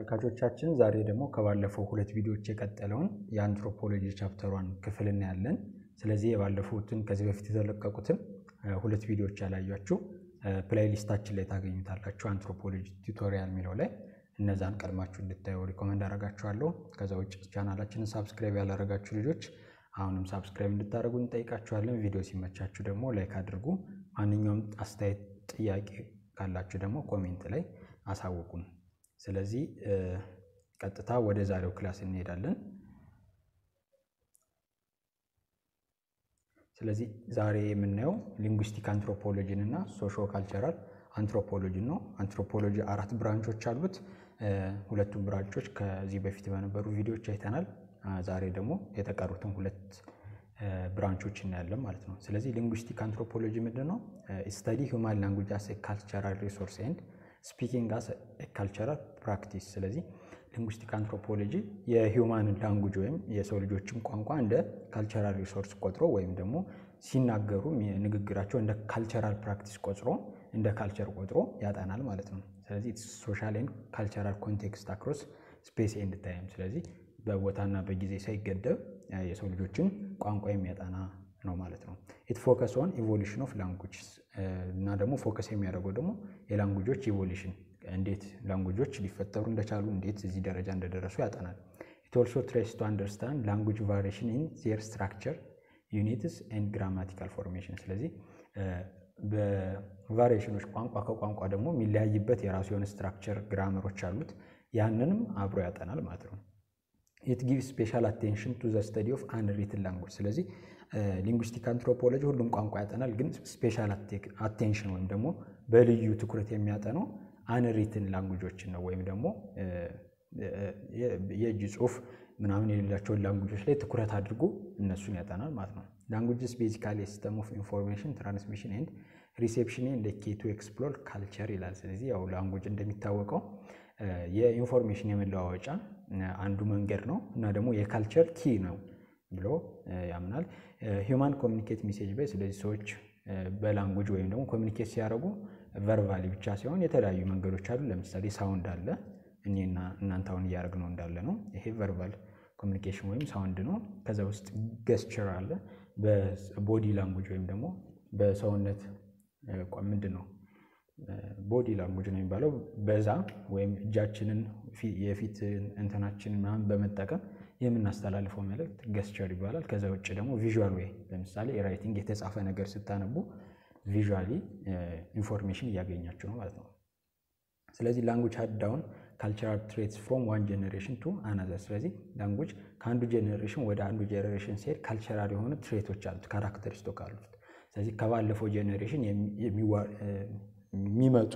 ተመልካቾቻችን ዛሬ ደግሞ ከባለፈው ሁለት ቪዲዮዎች የቀጠለውን የአንትሮፖሎጂ ቻፕተሯን ክፍል እናያለን። ስለዚህ የባለፉትን ከዚህ በፊት የተለቀቁትን ሁለት ቪዲዮዎች ያላያችሁ ፕሌይሊስታችን ላይ ታገኙታላችሁ። አንትሮፖሎጂ ቱቶሪያል የሚለው ላይ እነዛን ቀድማችሁ እንድታዩ ሪኮመንድ አደርጋችኋለሁ። ከዛ ውጭ ቻናላችንን ሳብስክራይብ ያላረጋችሁ ልጆች አሁንም ሳብስክራይብ እንድታደርጉ እንጠይቃችኋለን። ቪዲዮ ሲመቻችሁ ደግሞ ላይክ አድርጉ። ማንኛውም አስተያየት፣ ጥያቄ ካላችሁ ደግሞ ኮሜንት ላይ አሳውቁን። ስለዚህ ቀጥታ ወደ ዛሬው ክላስ እንሄዳለን። ስለዚህ ዛሬ የምናየው ሊንጉስቲክ አንትሮፖሎጂን እና ሶሾ ካልቸራል አንትሮፖሎጂን ነው። አንትሮፖሎጂ አራት ብራንቾች አሉት። ሁለቱም ብራንቾች ከዚህ በፊት በነበሩ ቪዲዮዎች አይተናል። ዛሬ ደግሞ የተቀሩትን ሁለት ብራንቾች እናያለን ማለት ነው። ስለዚህ ሊንጉስቲክ አንትሮፖሎጂ ምንድን ነው? ስተዲ ሁማን ላንጉጅ አስ ካልቸራል ሪሶርስ ኤንድ ስፒኪንግ አስ ካልቸራል ፕራክቲስ። ስለዚህ ሊንጉስቲክ አንትሮፖሎጂ የሂውማን ላንጉጅ ወይም የሰው ልጆችን ቋንቋ እንደ ካልቸራል ሪሶርስ ቆጥሮ ወይም ደግሞ ሲናገሩ ንግግራቸው እንደ ካልቸራል ፕራክቲስ ቆጥሮ እንደ ካልቸር ቆጥሮ ያጠናል ማለት ነው። ስለዚህ ሶሻል ኤንድ ካልቸራል ኮንቴክስት አክሮስ ስፔስ ኤንድ ታይም። ስለዚህ በቦታና በጊዜ ሳይገደብ የሰው ልጆችን ቋንቋ የሚያጠና ነው ማለት ነው። ኢት ፎከስ ኦን ኢቮሉሽን ኦፍ ላንጉጅ እና ደግሞ ፎከስ የሚያደርገው ደግሞ የላንጉጆች ኢቮሉሽን እንዴት ላንጉጆች ሊፈጠሩ እንደቻሉ እንዴት እዚህ ደረጃ እንደደረሱ ያጠናል። ኢት ኦልሶ ትሬስ ቱ አንደርስታንድ ላንጉጅ ቫሪዬሽን ኢን ዜር ስትራክቸር ዩኒትስ ኤንድ ግራማቲካል ፎርሜሽን። ስለዚህ በቫሪዬሽኖች ቋንቋ ከቋንቋ ደግሞ የሚለያይበት የራሱ የሆነ ስትራክቸር ግራመሮች አሉት። ያንንም አብሮ ያጠናል ማለት ነው። ኢት ጊቭ ስፔሻል አቴንሽን ቱ ዘ ስተዲ ኦፍ አንሪትን ላንጉጅ። ስለዚህ ሊንጉስቲክ አንትሮፖሎጂ ሁሉም ቋንቋ ያጠናል፣ ግን ስፔሻል አቴንሽን ወይም ደግሞ በልዩ ትኩረት የሚያጠነው አንሪትን ላንጉጆችን ነው። ወይም ደግሞ የእጅ ጽሑፍ ምናምን የሌላቸውን ላንጉጆች ላይ ትኩረት አድርጎ እነሱን ያጠናል ማለት ነው። ላንጉጅስ ቤዚካሊ ሲስተም ኦፍ ኢንፎርሜሽን ትራንስሚሽን ኤንድ ሪሴፕሽን ኤንድ ኬ ቱ ኤክስፕሎር ካልቸር ይላል። ስለዚህ ያው ላንጉጅ እንደሚታወቀው የኢንፎርሜሽን የመለዋወጫ አንዱ መንገድ ነው እና ደግሞ የካልቸር ኪ ነው ብሎ ያምናል። ሂውማን ኮሚኒኬት ሜሴጅ ባይ ስለዚህ ሰዎች በላንጉጅ ወይም ደግሞ ኮሚኒኬት ሲያደርጉ ቨርባሊ ብቻ ሲሆን የተለያዩ መንገዶች አሉ። ለምሳሌ ሳውንድ አለ፣ እኔና እናንተ አሁን እያደረግነው እንዳለ ነው። ይሄ ቨርባል ኮሚኒኬሽን ወይም ሳውንድ ነው። ከዛ ውስጥ ገስቸር አለ፣ በቦዲ ላንጉጅ ወይም ደግሞ በሰውነት ምንድን ነው ቦዲ ላንጉጅ ነው የሚባለው። በዛ ወይም እጃችንን የፊት እንትናችንን ምናምን በመጠቀም የምናስተላልፈው መልእክት ገስቸር ይባላል። ከዛ ውጭ ደግሞ ቪዥዋል ወይ ለምሳሌ ራይቲንግ የተጻፈ ነገር ስታነቡ ቪዥዋሊ ኢንፎርሜሽን እያገኛችሁ ነው ማለት ነው። ስለዚህ ላንጉጅ ሃድ ዳውን ካልቸራል ትሬትስ ፍሮም ዋን ጄኔሬሽን ቱ አናዘር። ስለዚህ ላንጉጅ ከአንዱ ጄኔሬሽን ወደ አንዱ ጄኔሬሽን ሲሄድ ካልቸራል የሆኑ ትሬቶች አሉት፣ ካራክተሪስቶክ አሉት። ስለዚህ ከባለፈው ጄኔሬሽን የሚመጡ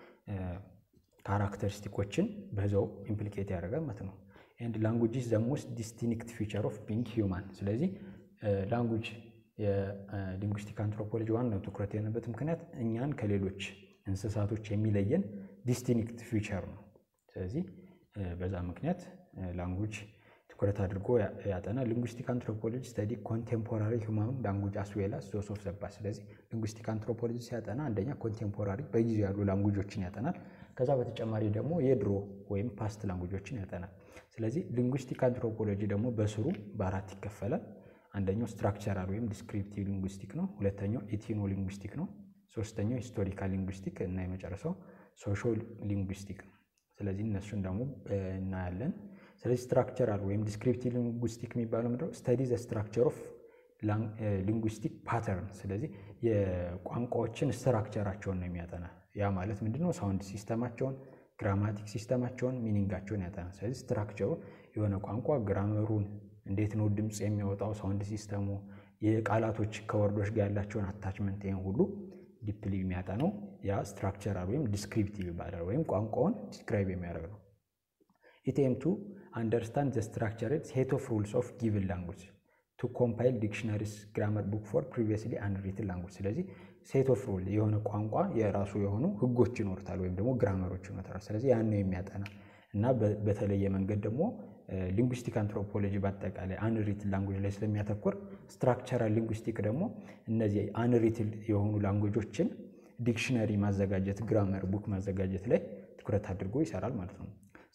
ካራክተሪስቲኮችን በዛው ኢምፕሊኬት ያደርጋል ማለት ነው። ኤንድ ላንጉጅ ኢዝ ዘ ሞስት ዲስቲንክት ፊቸር ኦፍ ቢንግ ሂውማን። ስለዚህ ላንጉጅ የሊንጉስቲክ አንትሮፖሎጂ ዋናው ትኩረት የሆነበት ምክንያት እኛን ከሌሎች እንስሳቶች የሚለየን ዲስቲንክት ፊቸር ነው። ስለዚህ በዛ ምክንያት ላንጉጅ ትኩረት አድርጎ ያጠናል። ሊንጉስቲክ አንትሮፖሎጂ ስተዲ ኮንቴምፖራሪ ሁማን ላንጉጅ አስዌላ ሶርስ ኦፍ ዘባ። ስለዚህ ሊንጉስቲክ አንትሮፖሎጂ ሲያጠና አንደኛ ኮንቴምፖራሪ በጊዜው ያሉ ላንጉጆችን ያጠናል። ከዛ በተጨማሪ ደግሞ የድሮ ወይም ፓስት ላንጉጆችን ያጠናል። ስለዚህ ሊንጉስቲክ አንትሮፖሎጂ ደግሞ በስሩ በአራት ይከፈላል። አንደኛው ስትራክቸራል ወይም ዲስክሪፕቲቭ ሊንጉስቲክ ነው። ሁለተኛው ኢቲኖ ሊንጉስቲክ ነው። ሶስተኛው ሂስቶሪካል ሊንጉስቲክ እና የመጨረሻው ሶሾ ሊንጉስቲክ ነው። ስለዚህ እነሱን ደግሞ እናያለን። ስለዚህ ስትራክቸራል ወይም ዲስክሪፕቲቭ ሊንጉስቲክ የሚባለው ምንድነው? ስተዲ ዘ ስትራክቸር ኦፍ ሊንጉስቲክ ፓተርን። ስለዚህ የቋንቋዎችን ስትራክቸራቸውን ነው የሚያጠና። ያ ማለት ምንድነው? ሳውንድ ሲስተማቸውን፣ ግራማቲክ ሲስተማቸውን፣ ሚኒንጋቸውን ያጠና። ስለዚህ ስትራክቸሩ የሆነ ቋንቋ ግራመሩን እንዴት ነው ድምፅ የሚያወጣው፣ ሳውንድ ሲስተሙ፣ የቃላቶች ከወርዶች ጋር ያላቸውን አታችመንት፣ ይህን ሁሉ ዲፕሊ የሚያጠነው ያ ስትራክቸራል ወይም ዲስክሪፕቲቭ ይባላል። ወይም ቋንቋውን ዲስክራይብ የሚያደርግ ነው። ኢቴም ቱ አንደርስታንድ ዘ ስትራክቸር ሴት ኦፍ ሩልስ ኦፍ ጊቭን ላንጉጅ ቱ ኮምፓይል ዲክሽነሪስ ግራመር ቡክ ፎር ፕሪቪየስሊ አንሪትን ላንጉጅ። ስለዚህ ሴት ኦፍ ሩል የሆነ ቋንቋ የራሱ የሆኑ ህጎች ይኖሩታል ወይም ደግሞ ግራመሮች ይኖሩታል። ስለዚህ ያን ነው የሚያጠና እና በተለየ መንገድ ደግሞ ሊንጉስቲክ አንትሮፖሎጂ በአጠቃላይ አንሪትል ላንጉጅ ላይ ስለሚያተኩር ስትራክቸራል ሊንጉስቲክ ደግሞ እነዚህ አንሪትል የሆኑ ላንጉጆችን ዲክሽነሪ ማዘጋጀት፣ ግራመር ቡክ ማዘጋጀት ላይ ትኩረት አድርጎ ይሰራል ማለት ነው።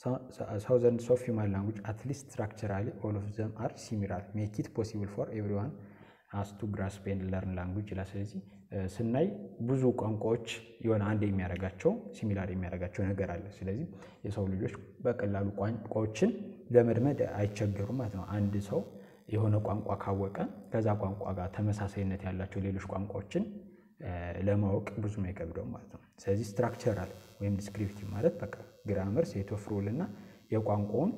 ሳውዘንድስ ኦፍ ሂውማን ላንጉጅ አትሊስት ስትራክቸራሊ ኦል ኦፍ ዘም አር ሲሚላር ሜክ ኢት ፖሲብል ፎር ኤቭሪዋን አስ ቱ ግራስፕ ኤንድ ለርን ላንጉጅ ይላል። ስለዚህ ስናይ ብዙ ቋንቋዎች የሆነ አንድ የሚያደርጋቸው ሲሚላር የሚያደርጋቸው ነገር አለ። ስለዚህ የሰው ልጆች በቀላሉ ቋንቋዎችን ለመድመድ አይቸገሩም ማለት ነው። አንድ ሰው የሆነ ቋንቋ ካወቀ ከዛ ቋንቋ ጋር ተመሳሳይነት ያላቸው ሌሎች ቋንቋዎችን ለማወቅ ብዙም አይከብደውም ማለት ነው። ስለዚህ ስትራክቸራል ወይም ዲስክሪፕቲቭ ማለት በቃ ግራመር፣ ሴት ኦፍ ሩል እና የቋንቋውን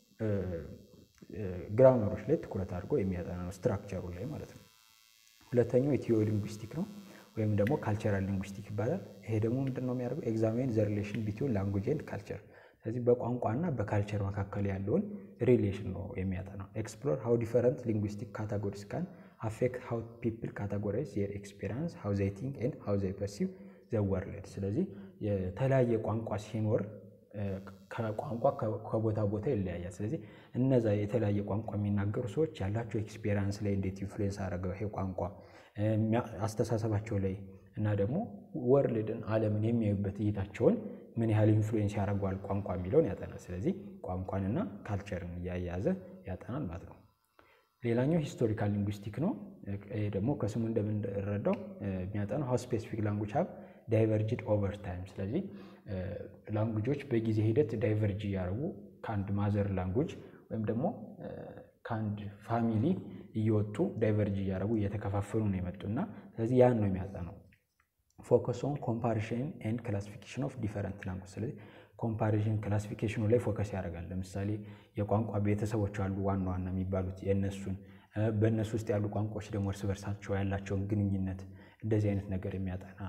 ግራመሮች ላይ ትኩረት አድርጎ የሚያጠና ነው፣ ስትራክቸሩ ላይ ማለት ነው። ሁለተኛው ኢትዮ ሊንጉስቲክ ነው ወይም ደግሞ ካልቸራል ሊንጉስቲክ ይባላል። ይሄ ደግሞ ምንድን ነው የሚያደርገው? ኤግዛሚን ዘ ሪሌሽን ቢትዊን ላንጉጅ ኤንድ ካልቸር። ስለዚህ በቋንቋና በካልቸር መካከል ያለውን ሪሌሽን ነው የሚያጠናው። ኤክስፕሎር ሃው ዲፈረንት ሊንጉስቲክ ካታጎሪስ ካን አፌክት ሃው ፒፕል ካታጎራይዝ ዜር ኤክስፔሪንስ ሃው ዘይ ቲንክ ኤንድ ሃው ዘይ ፐርሲቭ ዘ ወርልድ። ስለዚህ የተለያየ ቋንቋ ሲኖር ከቋንቋ ከቦታ ቦታ ይለያያል። ስለዚህ እነዛ የተለያየ ቋንቋ የሚናገሩ ሰዎች ያላቸው ኤክስፔሪንስ ላይ እንዴት ኢንፍሉዌንስ አደረገው ይሄ ቋንቋ አስተሳሰባቸው ላይ እና ደግሞ ወርልድን ዓለምን የሚያዩበት እይታቸውን ምን ያህል ኢንፍሉዌንስ ያደርገዋል ቋንቋ የሚለውን ያጠናል። ስለዚህ ቋንቋንና ካልቸርን እያያዘ ያጠናል ማለት ነው። ሌላኛው ሂስቶሪካል ሊንጉስቲክ ነው። ይሄ ደግሞ ከስሙ እንደምንረዳው የሚያጠናው ሀው ስፔሲፊክ ላንጉጅ ሀብ ዳይቨርጅድ ኦቨር ታይም። ስለዚህ ላንጉጆች በጊዜ ሂደት ዳይቨርጅ እያደረጉ ከአንድ ማዘር ላንጉጅ ወይም ደግሞ ከአንድ ፋሚሊ እየወጡ ዳይቨርጅ እያደረጉ እየተከፋፈሉ ነው የመጡና ስለዚህ ያን ነው የሚያጠናው። ፎከስ ኦን ኮምፓሪሽን ኤንድ ክላሲፊኬሽን ኦፍ ዲፈረንት ላንጉጅ። ስለዚህ ኮምፓሪሽን ክላሲፊኬሽኑ ላይ ፎከስ ያደርጋል። ለምሳሌ የቋንቋ ቤተሰቦች አሉ ዋና ዋና የሚባሉት የእነሱን በእነሱ ውስጥ ያሉ ቋንቋዎች ደግሞ እርስ በርሳቸው ያላቸውን ግንኙነት እንደዚህ አይነት ነገር የሚያጠና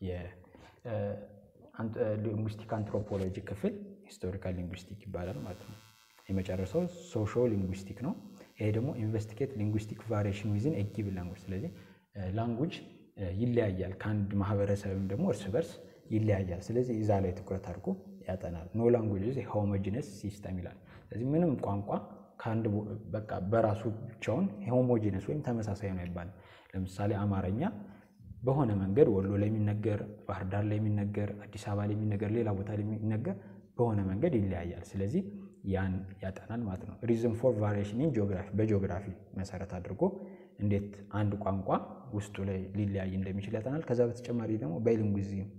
የሊንጉስቲክ አንትሮፖሎጂ ክፍል ሂስቶሪካል ሊንጉስቲክ ይባላል ማለት ነው። የመጨረሻው ሶሾ ሊንጉስቲክ ነው። ይሄ ደግሞ ኢንቨስቲጌት ሊንጉስቲክ ቫሪዬሽን ዊዝን ኤ ጊቭን ላንጉጅ። ስለዚህ ላንጉጅ ይለያያል ከአንድ ማህበረሰብም ደግሞ እርስ በርስ ይለያያል። ስለዚህ እዛ ላይ ትኩረት አድርጎ ያጠናል። ኖ ላንጉጅ ሆሞጂነስ ሲስተም ይላል። ስለዚህ ምንም ቋንቋ ከአንድ በቃ በራሱ ብቻውን ሆሞጂነስ ወይም ተመሳሳይ ነው አይባልም። ለምሳሌ አማርኛ በሆነ መንገድ ወሎ ላይ የሚነገር፣ ባህር ዳር ላይ የሚነገር፣ አዲስ አበባ ላይ የሚነገር፣ ሌላ ቦታ ላይ የሚነገር በሆነ መንገድ ይለያያል። ስለዚህ ያን ያጠናል ማለት ነው። ሪዝን ፎር ቫሪዬሽን ኢን ጂኦግራፊ በጂኦግራፊ መሰረት አድርጎ እንዴት አንድ ቋንቋ ውስጡ ላይ ሊለያይ እንደሚችል ያጠናል። ከዛ በተጨማሪ ደግሞ ባይሊንጉዚዝም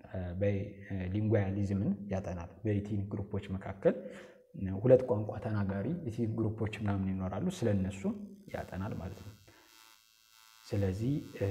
ባይሊንጓያሊዝምን ያጠናል። በኢትኒክ ግሩፖች መካከል ሁለት ቋንቋ ተናጋሪ ኢትኒክ ግሩፖች ምናምን ይኖራሉ። ስለነሱ ያጠናል ማለት ነው። ስለዚህ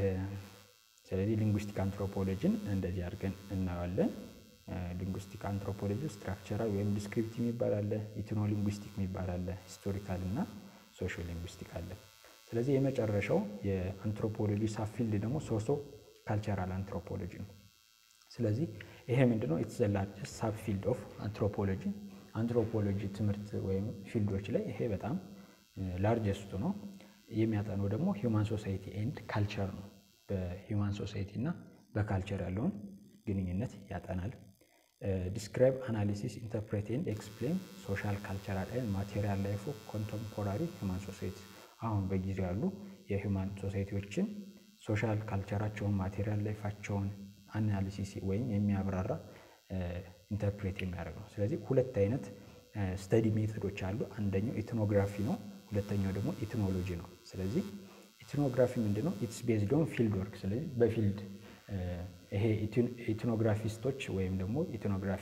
ስለዚህ ሊንጉስቲክ አንትሮፖሎጂን እንደዚህ አድርገን እናየዋለን። ሊንጉስቲክ አንትሮፖሎጂ ስትራክቸራል ወይም ዲስክሪፕቲቭ የሚባል አለ፣ ኢትኖ ሊንጉስቲክ የሚባል አለ፣ ሂስቶሪካል እና ሶሾ ሊንጉስቲክ አለ። ስለዚህ የመጨረሻው የአንትሮፖሎጂ ሳብፊልድ ደግሞ ሶሶ ካልቸራል አንትሮፖሎጂ ነው። ስለዚህ ይሄ ምንድነው? ኢትስ ዘ ላርጀስት ሳብፊልድ ኦፍ አንትሮፖሎጂ አንትሮፖሎጂ ትምህርት ወይም ፊልዶች ላይ ይሄ በጣም ላርጀስቱ ነው። የሚያጠነው ደግሞ ሂውማን ሶሳይቲ ኤንድ ካልቸር ነው። በሂውማን ሶሳይቲ እና በካልቸር ያለውን ግንኙነት ያጠናል። ዲስክራይብ አናሊሲስ ኢንተርፕሬት ኤንድ ኤክስፕሌን ሶሻል ካልቸራል ኤንድ ማቴሪያል ላይፍ ኦፍ ኮንቴምፖራሪ ሂውማን ሶሳይቲ አሁን በጊዜው ያሉ የሂውማን ሶሳይቲዎችን ሶሻል ካልቸራቸውን ማቴሪያል ላይፋቸውን አናሊሲስ ወይም የሚያብራራ ኢንተርፕሬት የሚያደርግ ነው። ስለዚህ ሁለት አይነት ስተዲ ሜቶዶች አሉ። አንደኛው ኢትኖግራፊ ነው፣ ሁለተኛው ደግሞ ኢትኖሎጂ ነው። ስለዚህ ኢትኖግራፊ ምንድነው? ኢትስ ቤዝድ ኦን ፊልድ ወርክ። ስለዚህ በፊልድ ይሄ ኢትኖግራፊስቶች ወይም ደግሞ ኢትኖግራፊ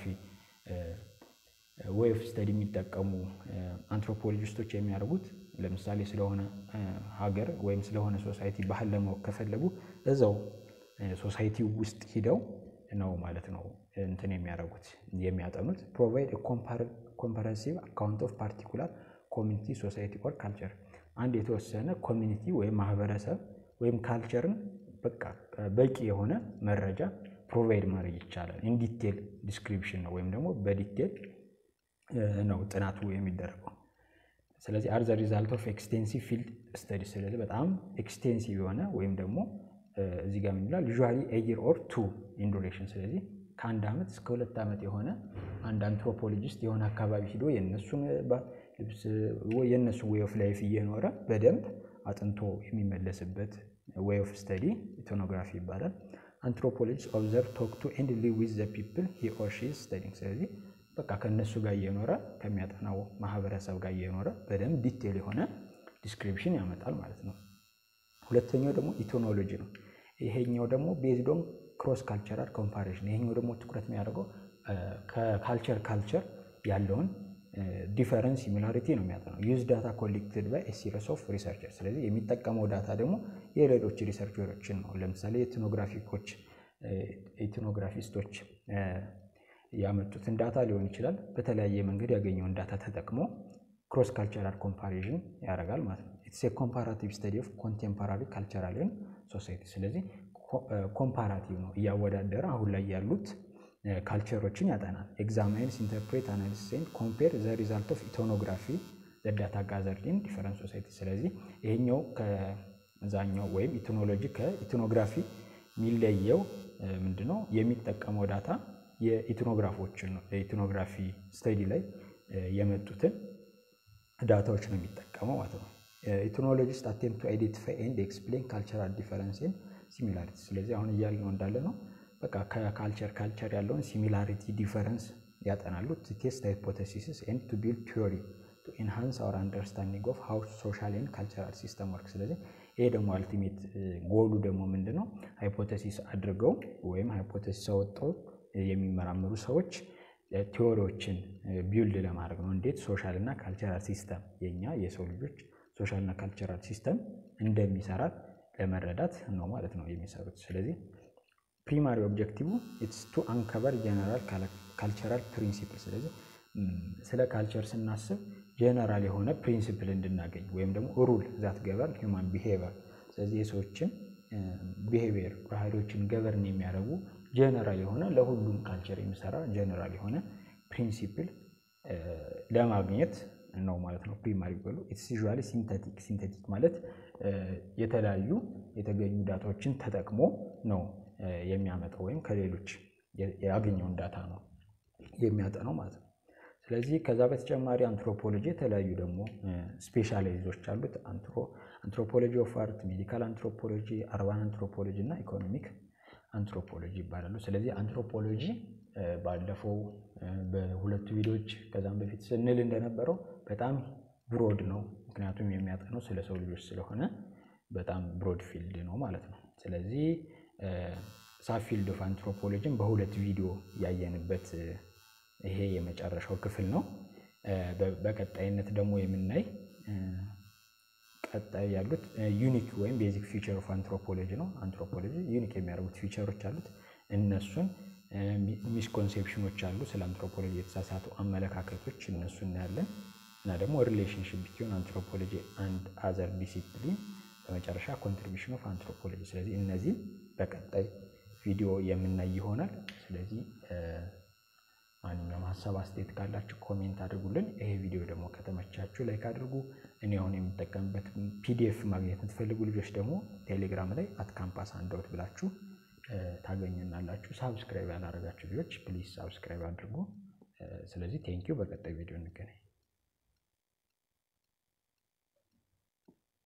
ወይ ኦፍ ስተዲ የሚጠቀሙ አንትሮፖሎጂስቶች የሚያደርጉት ለምሳሌ ስለሆነ ሀገር ወይም ስለሆነ ሶሳይቲ ባህል ለማወቅ ከፈለጉ እዛው ሶሳይቲ ውስጥ ሂደው ነው ማለት ነው እንትን የሚያደርጉት የሚያጠኑት። ፕሮቫይድ ኮምፓረንሲቭ አካውንት ኦፍ ፓርቲኩላር ኮሚኒቲ ሶሳይቲ ኦር ካልቸር አንድ የተወሰነ ኮሚኒቲ ወይም ማህበረሰብ ወይም ካልቸርን በቃ በቂ የሆነ መረጃ ፕሮቫይድ ማድረግ ይቻላል። ኢንዲቴል ዲስክሪፕሽን ነው ወይም ደግሞ በዲቴል ነው ጥናቱ የሚደረገው። ስለዚህ አር ዘ ሪዛልት ኦፍ ኤክስቴንሲቭ ፊልድ ስተዲ። ስለዚህ በጣም ኤክስቴንሲቭ የሆነ ወይም ደግሞ እዚህ ጋር ምን ይላል ዩዥዋሊ ኤየር ኦር ቱ ኢን ዱሬሽን። ስለዚህ ከአንድ ዓመት እስከ ሁለት ዓመት የሆነ አንድ አንትሮፖሎጂስት የሆነ አካባቢ ሂዶ የእነሱን ልብስ የእነሱን ዌይ ኦፍ ላይፍ እየኖረ በደንብ አጥንቶ የሚመለስበት ዌይ ኦፍ ስተዲ ኢትኖግራፊ ይባላል። አንትሮፖሎጂስት ኦብዘርቭ ቶክ ቱ ኤንድ ሊቭ ዊዝ ዘ ፒፕል ሂ ኦር ሺ ኢዝ ስተዲንግ። ስለዚህ በቃ ከእነሱ ጋር እየኖረ ከሚያጠናው ማህበረሰብ ጋር እየኖረ በደንብ ዲቴል የሆነ ዲስክሪፕሽን ያመጣል ማለት ነው። ሁለተኛው ደግሞ ኢቶኖሎጂ ነው። ይሄኛው ደግሞ ቤዝዶን ክሮስ ካልቸራል ኮምፓሬሽን። ይሄኛው ደግሞ ትኩረት የሚያደርገው ከካልቸር ካልቸር ያለውን ዲፈረንስ ሲሚላሪቲ ነው የሚያጠናው። ዩዝ ዳታ ኮሌክትድ ባይ ሲሪስ ኦፍ ሪሰርቸር። ስለዚህ የሚጠቀመው ዳታ ደግሞ የሌሎች ሪሰርቸሮችን ነው። ለምሳሌ ኢትኖግራፊኮች ኢትኖግራፊስቶች ያመጡትን ዳታ ሊሆን ይችላል። በተለያየ መንገድ ያገኘውን ዳታ ተጠቅሞ ክሮስ ካልቸራል ኮምፓሪዥን ያደርጋል ማለት ነው። ኢትስ ኮምፓራቲቭ ስተዲ ኦፍ ኮንቴምፖራሪ ካልቸራል ሶሳይቲ። ስለዚህ ኮምፓራቲቭ ነው፣ እያወዳደረ አሁን ላይ ያሉት ካልቸሮችን ያጠናል። ኤግዛማይንስ ኢንተርፕሬት አናሊሲስ ኤንድ ኮምፔር ዘ ሪዛልት ኦፍ ኢቶኖግራፊ ዘ ዳታ ጋዘርድ ኢን ዲፈረንት ሶሳይቲ። ስለዚህ ይሄኛው ከዛኛው ወይም ኢትኖሎጂ ከኢትኖግራፊ የሚለየው ምንድነው? የሚጠቀመው ዳታ የኢትኖግራፎችን ነው። የኢትኖግራፊ ስተዲ ላይ የመጡትን ዳታዎች ነው የሚጠቀመው ማለት ነው። ኢትኖሎጂስት አቴምፕት ቱ አይዴንቲፋይ ኤንድ ኤክስፕሌን ካልቸራል ዲፈረንስን ሲሚላሪቲ። ስለዚህ አሁን እያልን ነው እንዳለ ነው በቃ ከካልቸር ካልቸር ያለውን ሲሚላሪቲ ዲፈረንስ ያጠናሉ። ቱ ቴስት ሃይፖቴሲስ ኤንድ ቱ ቢልድ ቲዮሪ ቱ ኢንሃንስ አወር አንደርስታንዲንግ ኦፍ ሃው ሶሻል ኤንድ ካልቸራል ሲስተም ወርክ። ስለዚህ ይሄ ደግሞ አልቲሜት ጎሉ ደግሞ ምንድን ነው? ሃይፖቴሲስ አድርገው ወይም ሃይፖቴሲስ አወጣው የሚመራመሩ ሰዎች ቲዎሪዎችን ቢውልድ ለማድረግ ነው። እንዴት ሶሻል እና ካልቸራል ሲስተም የኛ የሰው ልጆች ሶሻል እና ካልቸራል ሲስተም እንደሚሰራ ለመረዳት ነው ማለት ነው የሚሰሩት። ስለዚህ ፕሪማሪ ኦብጀክቲቭ ኢትስ ቱ አንከበር ጀነራል ካልቸራል ፕሪንሲፕል። ስለዚህ ስለ ካልቸር ስናስብ ጀነራል የሆነ ፕሪንሲፕል እንድናገኝ ወይም ደግሞ ሩል ዛት ገበርን ሂውማን ቢሄቨር። ስለዚህ የሰዎችን ቢሄቪየር ባህሪዎችን ገበርን የሚያደርጉ ጀነራል የሆነ ለሁሉም ካልቸር የሚሰራ ጀነራል የሆነ ፕሪንሲፕል ለማግኘት ነው ማለት ነው። ፕሪማሪ ጎሉ ኢትስ ዩዥዋሊ ሲንተቲክ። ሲንተቲክ ማለት የተለያዩ የተገኙ ዳታዎችን ተጠቅሞ ነው የሚያመጣው ወይም ከሌሎች ያገኘውን ዳታ ነው የሚያጠነው ማለት ነው። ስለዚህ ከዛ በተጨማሪ አንትሮፖሎጂ የተለያዩ ደግሞ ስፔሻላይዞች አሉት። አንትሮፖሎጂ ኦፍ አርት፣ ሜዲካል አንትሮፖሎጂ፣ አርባን አንትሮፖሎጂ እና ኢኮኖሚክ አንትሮፖሎጂ ይባላሉ። ስለዚህ አንትሮፖሎጂ ባለፈው በሁለቱ ቪዲዮዎች ከዛም በፊት ስንል እንደነበረው በጣም ብሮድ ነው። ምክንያቱም የሚያጠነው ስለ ሰው ልጆች ስለሆነ በጣም ብሮድ ፊልድ ነው ማለት ነው። ስለዚህ ሳፊልድ ኦፍ አንትሮፖሎጂን በሁለት ቪዲዮ ያየንበት ይሄ የመጨረሻው ክፍል ነው። በቀጣይነት ደግሞ የምናይ ቀጣይ ያሉት ዩኒክ ወይም ቤዚክ ፊቸር ኦፍ አንትሮፖሎጂ ነው። አንትሮፖሎጂ ዩኒክ የሚያደርጉት ፊቸሮች አሉት። እነሱን ሚስኮንሴፕሽኖች አሉ። ስለ አንትሮፖሎጂ የተሳሳቱ አመለካከቶች እነሱ እናያለን እና ደግሞ ሪሌሽንሽፕ ቢትዊን አንትሮፖሎጂ አንድ አዘር ዲሲፕሊን፣ በመጨረሻ ኮንትሪቢሽን ኦፍ አንትሮፖሎጂ። ስለዚህ እነዚህም በቀጣይ ቪዲዮ የምናይ ይሆናል። ስለዚህ ማንኛውም ሀሳብ አስተያየት ካላችሁ ኮሜንት አድርጉልን። ይሄ ቪዲዮ ደግሞ ከተመቻችሁ ላይክ አድርጉ። እኔ አሁን የምጠቀምበት ፒዲኤፍ ማግኘት የምትፈልጉ ልጆች ደግሞ ቴሌግራም ላይ አት ካምፓስ አንዳውት ብላችሁ ታገኙናላችሁ። ሳብስክራይብ ያላረጋችሁ ልጆች ፕሊዝ ሳብስክራይብ አድርጉ። ስለዚህ ቴንኪው። በቀጣይ ቪዲዮ እንገናኝ።